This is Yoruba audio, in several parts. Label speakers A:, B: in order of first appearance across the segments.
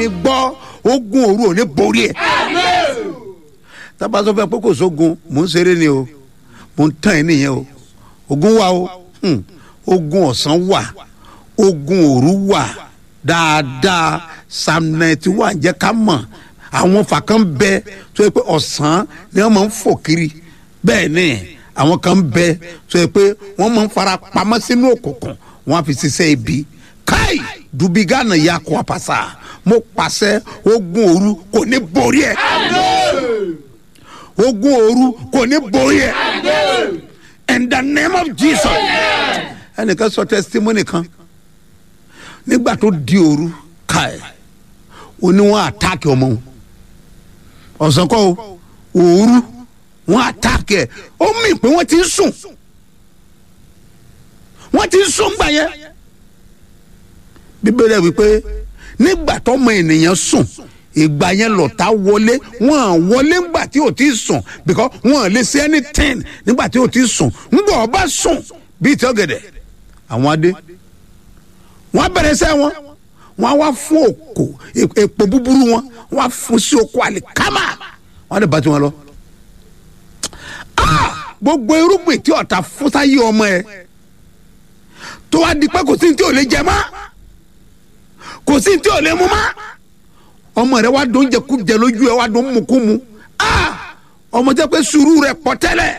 A: mi gbọ́ ogun òru ò ní borí ẹ̀ tábàtọ́ fẹ́ pé kò sógun mò ń ṣeré ni o mò ń tàn ẹ́ nìyẹn o ogun wà o hmm, ogun ọ̀sán wà ogun òru wà dáadáa psalm ninety one jẹ́ ká mọ̀ àwọn fàkàn bẹ tó yẹ pé ọ̀sán ni wọ́n máa ń fò kiri bẹ́ẹ̀ ni àwọn kan bẹ tó yẹ pé wọ́n máa ń fara pamọ́ sínú òkùnkùn wọ́n á fi ṣiṣẹ́ ibi káì dubigana ya kó apasa mo pàṣẹ ogun òru kò ní borí ẹ ogun òru kò ní borí ẹ in the name of jesus ẹnìkan sọ testimony kan nígbà tó di òru káì oníwọ̀n àtàkì ọmọ wọn ọ̀sán kọ́ o òru wọn àtàkì ẹ̀ ó mì pé wọ́n ti ń sùn wọ́n ti ń sùn gbà yẹn bíbélì wípé nígbà tọ́mọ ènìyàn sùn ìgbà yẹn lọ́tà wọlé wọn à wọlé ńgbà tí ò ti sùn because wọn à lè ṣe anything nígbà tí ò ti sùn ńgbà ọba sùn bíi tí ọ̀gẹ̀dẹ̀ àwọn adé wọn bẹ̀rẹ̀ sẹ́ wọn wọn wá fún òkò èpò búburú wọn wọn fún sí oko àlìkámà wọn lè bá tiwọn lọ. gbogbo irúgbìn tí ọ̀tá fúnsáyé ọmọ ẹ tó wá di pé kò sí ní tí ò lè jẹ mọ́ kò sí ní tí ò lè mú mọ́ ọmọ rẹ wá dún jẹkújẹ lójú ẹ wá dún mukumu ọmọ jẹ pé sùúrù rẹ pọ̀ tẹ́lẹ̀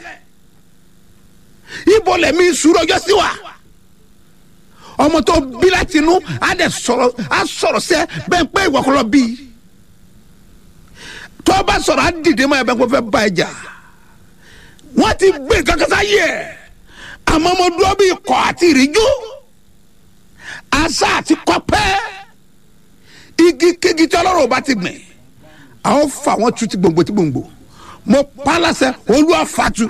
A: ibo lẹ̀mí sùúrù ọjọ́ sí wa ọmọ tó bí láti inú á dẹ̀ sọ̀rọ̀ á sọ̀rọ̀ sẹ́ bẹ́ẹ̀ pé ìwà kọlọ bí tó bá sọ̀rọ̀ á dìde mọ́ ẹ bẹ́ẹ̀ kó fẹ́ bá ẹ jà wọ́n ti gbé kankan sáyé ẹ̀ àmọ́ mo dúró bí ikọ̀ àti ìrìjú àṣà àti kọ́pẹ́ igi kégi tí ọlọ́run bá ti gbìn àwọn fà wọ́n tu ti gbòǹgbò ti gbòǹgbò mo pa láṣẹ olúwa fatu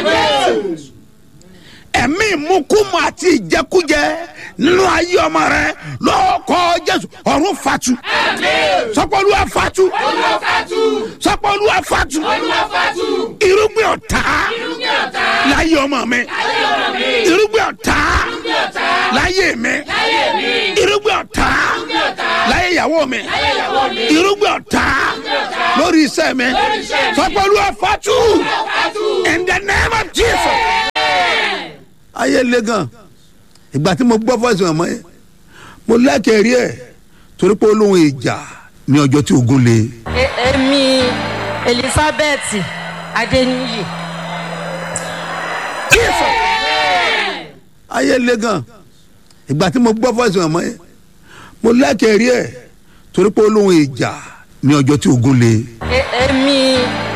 A: ẹ̀mí ìmúkúmu àti ìjẹkújẹ nínú ayé ọmọ rẹ lọ́kọ̀ jésù ọ̀run fatu sọpọ̀lúwa fatu sọpọ̀lúwa fatu irúgbìn ọ̀tá láyé ọmọ mi irúgbìn ọ̀tá láyé mi irúgbìn ọ̀tá láyé ìyàwó mi irúgbìn ọ̀tá lórí iṣẹ́ mi sọpọ̀lúwa fatu in the name of jesus ayé le gan ìgbà tí mo gbọ́ fọ́ọ̀sì ọmọ yẹn mo lẹ́kẹ̀ẹ́ rí ẹ̀ torí pé olóhùn ìjà ní ọjọ́ tí ogun le.
B: èmi elizabeth adeniyi.
A: ayé le gan ìgbà tí mo gbọ́ fọ́ọ̀sì ọmọ yẹn mo lẹ́kẹ̀ẹ́ rí ẹ̀ torí pé olóhùn ìjà ní ọjọ́ tí ogun le.
B: èmi